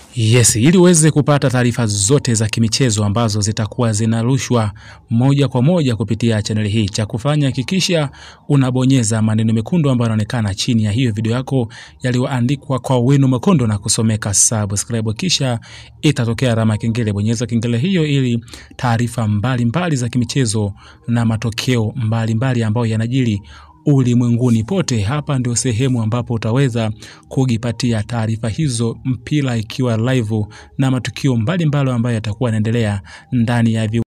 Yes, ili uweze kupata taarifa zote za kimichezo ambazo zitakuwa zinarushwa moja kwa moja kupitia chaneli hii, cha kufanya hakikisha unabonyeza maneno mekundu ambayo yanaonekana chini ya hiyo video yako yaliyoandikwa kwa wino mwekundu na kusomeka subscribe, kisha itatokea alama ya kengele. Bonyeza kengele hiyo ili taarifa mbalimbali za kimichezo na matokeo mbalimbali ambayo yanajiri ulimwenguni pote. Hapa ndio sehemu ambapo utaweza kujipatia taarifa hizo, mpira ikiwa live na matukio mbalimbali ambayo yatakuwa yanaendelea ndani ya